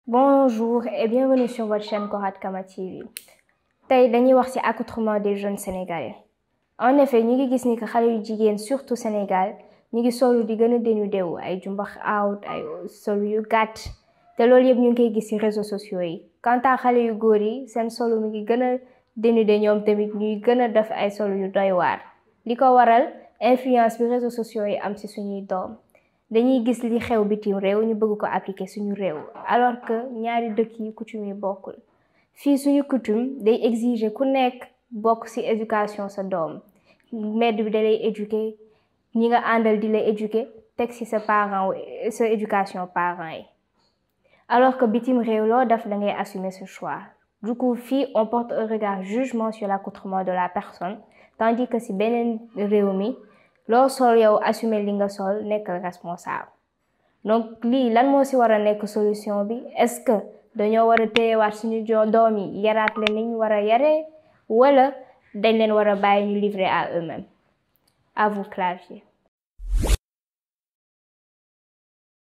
Bonjour et bienvenue sur votre chaîne Korat Kama TV tey dañuy wax ci accoutrement des jeunes sénégalais en effet ñu ngi gis ni que xale yu jigéen surtout Sénégal ñu ngi solu di gën a dénudé wu ay jumbax out ay solu yu gàtt te loolu yëpp ñu ngi koy gis ci réseaux sociaux yi quant à xale yu góor yi seen solu mi ngi gën a dénudé ñoom tamit ñuy gën a def ay solu yu doy waar li ko waral influence bi réseaux sociaux yi am ci suñuy doom dañuy gis li xew bitim réew ñu bëgg ko appliquer suñu réew alors que ñaari dëkk yi coutume yi bokkul fii suñu coutume day exiger ku nekk bokk ci éducation sa doom mbedd bi da lay éduquer ñi nga àndal di lay éduquer teg ci sa parent sa éducation parents yi alors que bitim réew loo def da ngay assumer ce choix du coup fii on porte un regard jugement sur l'accoutrement de la personne tandis que ci beneen réew mi loo sol yow assumer li nga sol nekk responsable donc lii lan moo ci war a nekk solution bi est-ce que dañoo war a téyewaat suñu doom yi yaraat leen ni ñu war a yaree wala dañ leen war a bàyyi ñu livrer à eux-mêmes à vous clarifier